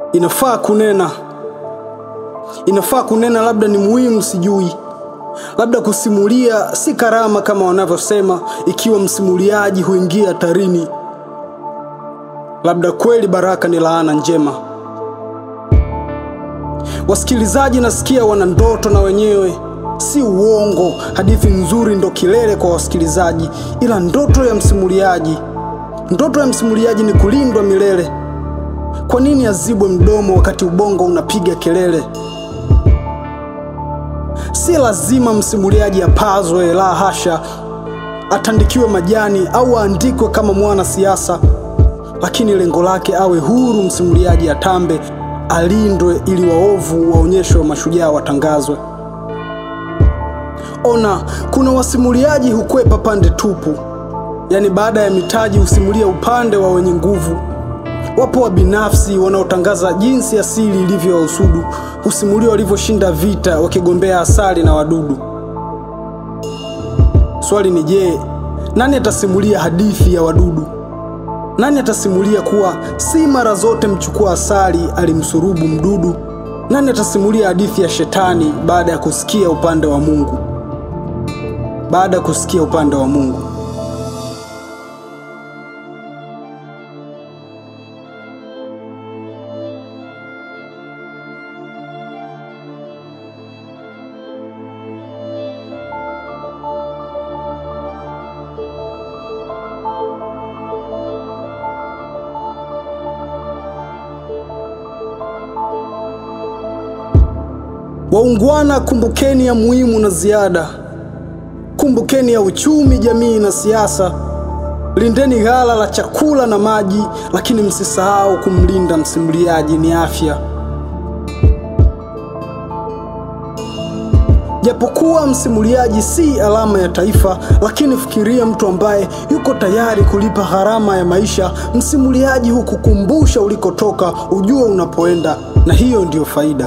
Inafaa kunena, inafaa kunena, labda ni muhimu, sijui. Labda kusimulia si karama kama wanavyosema, ikiwa msimuliaji huingia hatarini. Labda kweli baraka ni laana njema. Wasikilizaji nasikia wana ndoto na wenyewe, si uongo. Hadithi nzuri ndo kilele kwa wasikilizaji, ila ndoto ya msimuliaji, ndoto ya msimuliaji ni kulindwa milele. Kwa nini azibwe mdomo wakati ubongo unapiga kelele? Si lazima msimuliaji apazwe, la hasha, atandikiwe majani au aandikwe kama mwana siasa, lakini lengo lake awe huru. Msimuliaji atambe, alindwe, ili waovu waonyeshwe, mashujaa watangazwe. Ona, kuna wasimuliaji hukwepa pande tupu, yaani baada ya mitaji husimulia upande wa wenye nguvu. Wapo wa binafsi wanaotangaza jinsi asili ilivyo wahusudu, husimulia walivyoshinda vita wakigombea asali na wadudu. Swali ni je, nani atasimulia hadithi ya wadudu? Nani atasimulia kuwa si mara zote mchukua asali alimsurubu mdudu? Nani atasimulia hadithi ya shetani baada ya kusikia upande wa Mungu? Baada ya kusikia upande wa Mungu. Waungwana, kumbukeni ya muhimu na ziada. Kumbukeni ya uchumi, jamii na siasa. Lindeni ghala la chakula na maji, lakini msisahau kumlinda msimuliaji, ni afya. Japokuwa msimuliaji si alama ya taifa, lakini fikiria mtu ambaye yuko tayari kulipa gharama ya maisha. Msimuliaji hukukumbusha ulikotoka, ujue unapoenda, na hiyo ndiyo faida.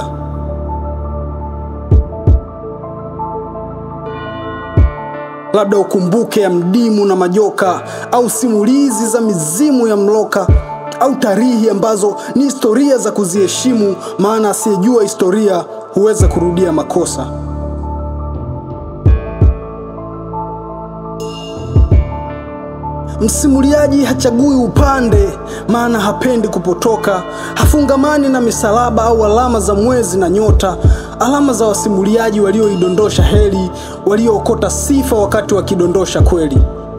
Labda ukumbuke ya mdimu na majoka, au simulizi za mizimu ya mloka, au tarihi ambazo ni historia za kuziheshimu, maana asiyejua historia huweza kurudia makosa. Msimuliaji hachagui upande, maana hapendi kupotoka. Hafungamani na misalaba au alama za mwezi na nyota, alama za wasimuliaji walioidondosha heri, waliookota sifa wakati wakidondosha kweli.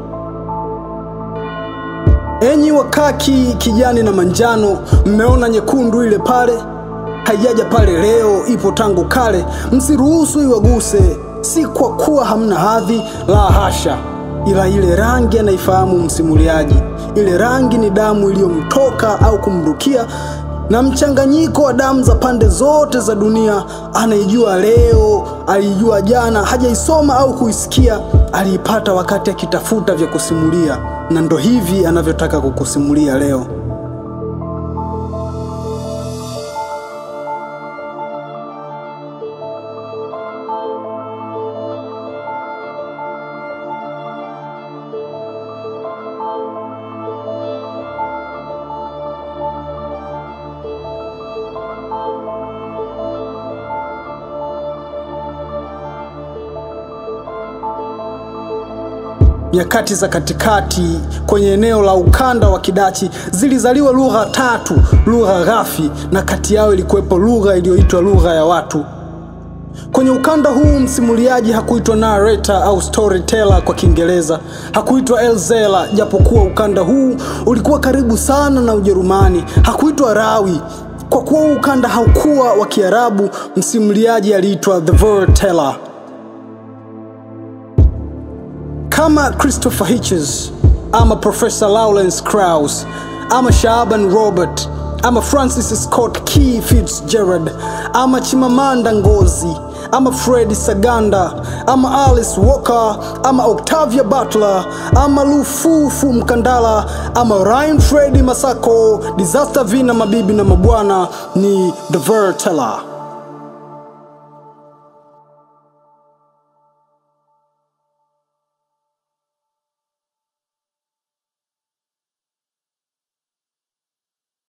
Enyi wakaki, kijani na manjano, mmeona nyekundu ile pale? Haijaja pale leo, ipo tangu kale. Msiruhusu iwaguse, si kwa kuwa hamna hadhi, la hasha ila ile rangi anaifahamu msimuliaji. Ile rangi ni damu iliyomtoka au kumrukia, na mchanganyiko wa damu za pande zote za dunia. Anaijua leo, aliijua jana, hajaisoma au kuisikia, aliipata wakati akitafuta vya kusimulia, na ndo hivi anavyotaka kukusimulia leo. Nyakati za katikati kwenye eneo la ukanda wa Kidachi zilizaliwa lugha tatu, lugha ghafi, na kati yao ilikuwepo lugha iliyoitwa lugha ya watu. Kwenye ukanda huu msimuliaji hakuitwa narrator au storyteller kwa Kiingereza, hakuitwa Elzela, japokuwa ukanda huu ulikuwa karibu sana na Ujerumani. Hakuitwa rawi kwa kuwa ukanda haukuwa wa Kiarabu. Msimuliaji aliitwa the storyteller. Kama Christopher Hitchens ama Professor Lawrence Krauss ama Shaaban Robert ama Francis Scott Key Fitzgerald ama Chimamanda Ngozi ama Fred Saganda ama Alice Walker ama Octavia Butler ama Lufufu Mkandala ama Ryan Freddy Masako, Disaster Vina, mabibi na mabwana, ni The Storyteller.